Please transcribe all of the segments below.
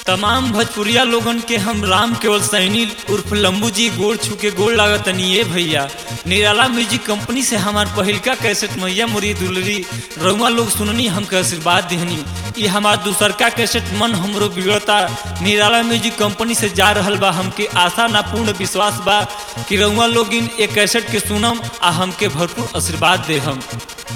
तमाम भोजपुरिया लोगन के हम राम केवल सैनी उर्फ लंबू जी गोड़ छू के गोड़ लागतनी ये भैया निराला म्यूजिक कंपनी से हमार पहिलका कैसेट मैया मुरी दुलरी रउआ लोग सुननी हमके आशीर्वाद दिहनी ये हमार दूसरका कैसेट मन हमरो बिगड़ता निराला म्यूजिक कंपनी से जा रहल बा हमके आशा ना पूर्ण विश्वास बा कि रउआ लोग इन एक कैसेट के सुनम आ हमके भरपूर आशीर्वाद दे हम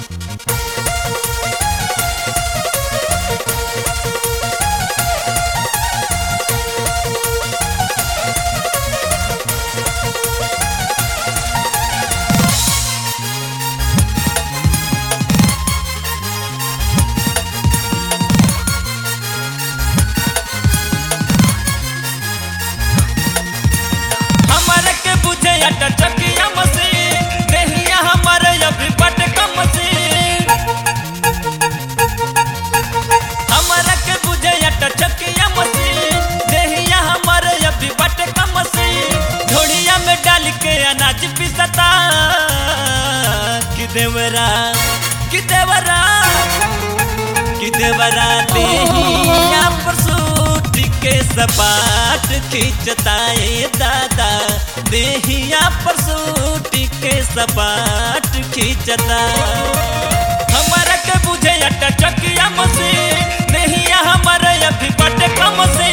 हमारे के बुझे अटा चकिया मशीन देहिया हमारे अभी बट का मशीन हमारे के बुझे अटा चकिया मशीन देहिया हमारे अभी बट का मशीन झोड़िया में डाल के अनाज पिसता कि देवरा कि देवरा कि देवरा देहिया पर सूट के सपाट खींचता ए दादा देहिया पर सूट के सपाट खींचता हमारा के बुझे अटा चकिया मशीन देहिया हमारे अभी बट कम से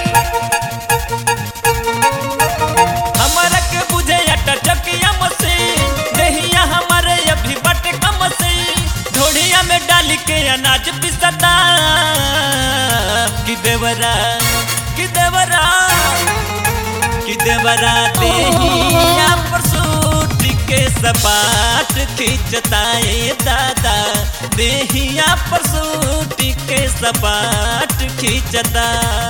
हमारा के बुझे अटा चकिया मशीन देहिया हमारे अभी बट कम से ढोड़िया में डाल के अनाज पिसता कि देवरा कि देवरा कि देवरा देहिया पर सूट के सपाट खींचता ए दादा देहिया पर सूट के सपाट खींचता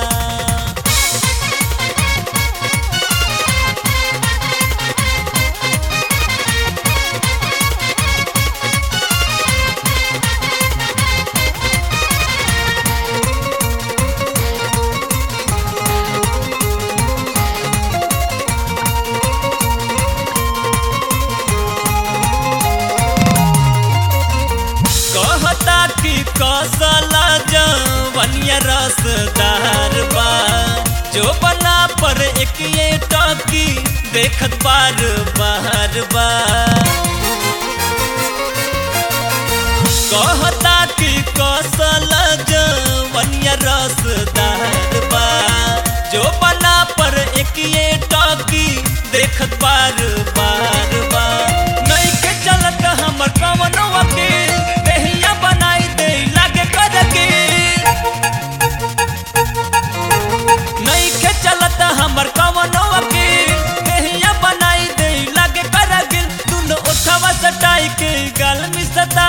कहता कि कौशल जवनिया रसदार बा जो बना पर एक ये टकी देखत बार बार बा कहता कि कौशल जवनिया रसदार बा जो बना पर एक ये टकी देखत बार बार बा नहीं के चलत हमर कवनवा के देहिया बनाई दे लागे कर के नहीं के चलत हमर कवनवा के देहिया बनाई दे लागे कर के दुनो उठवा सटाई के गाल मिसता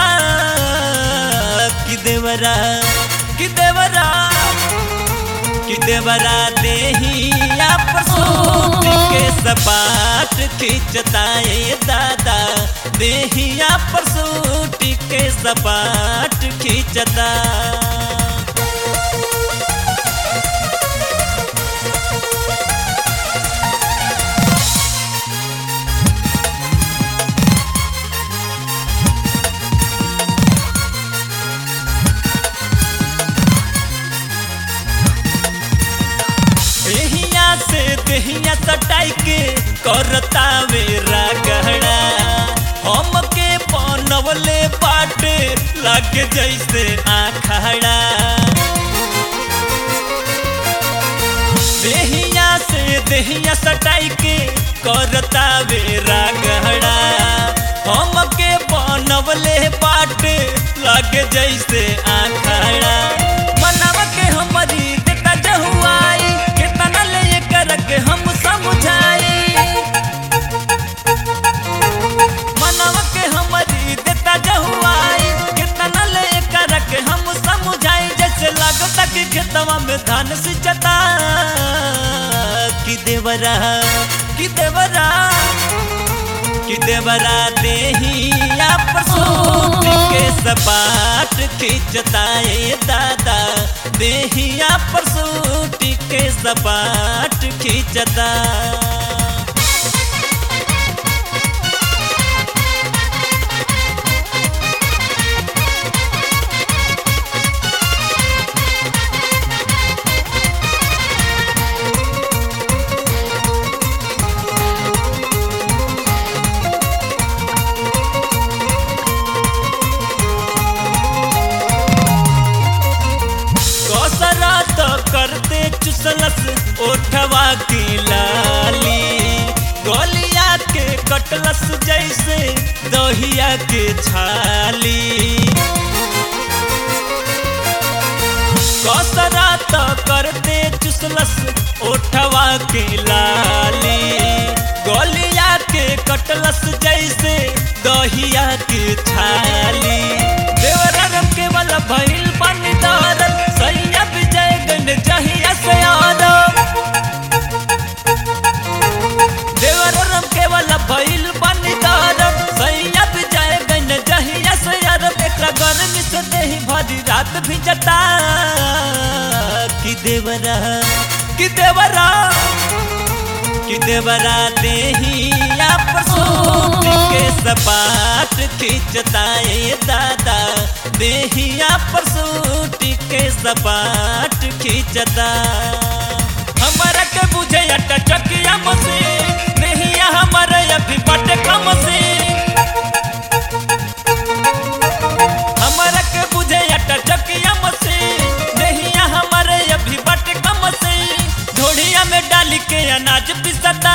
कि देवरा कि देवरा कि देवरा देहिया पर सूट के सपाट खींचता ए दादा देहिया पर सूट के सपाट खींचता देहिया से देहिया सटाई के करता मेरा गहरा हम के बनवले बाटे लागे जैसे आखड़ा देहिया से देहिया सटाई के करता मेरा गहरा हम के बनवले बाटे लागे जैसे आखड़ा मनवा के हमारी देता जहुआई कितना ले कर के हम समझाई मनवा के हमारी देता जहुआई कितना ले कर के हम समझाई जैसे लगता कि खेतवा में धान सिंचता कि देवरा कि देवरा कि देवरा देहिया पर सूट के सपाट खींचता ए दादा देहिया पर सूट के सपाट खींचता करते चुसलस ओठवा की लाली गोलिया के कटलस जैसे दहिया के छाली कसरा तो करते चुसलस ओठवा के लाली गोलिया के कटलस जैसे दहिया के छाली देवरम के वाला भइल बनी दारत सैया विजय गन जहिया से आदम देवरम के वाला भइल बनी दारत सैया विजय गन जहिया से आदम एकरा गर्मी से देही भरी रात भी जता कि देवरा कि देवरा कि देवरा देहिया पर सूट के सपाट खींचताए दादा देहिया पर सूट के सपाट खींचता हमारा के बुझे अटा चकिया मसे देहिया हमारा अभी बट कम से हमारा के बुझे अटा चकिया मसे देहिया हमारे अभी बट कम से ढोड़िया में डाल के अनाज पिसता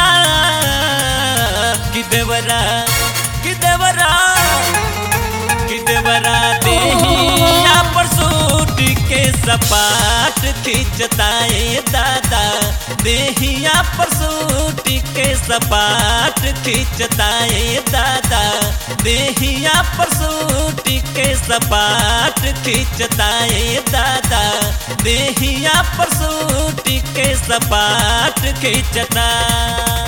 कि देवरा कि देवरा कि देवरा देहिया पर सूट के सपाट खींचताए दादा देहिया पर सूट के सपाट खींचताए दादा देहिया पर सूट के सपाट खींचताए दादा देहिया पर सूट के सपाट खींचता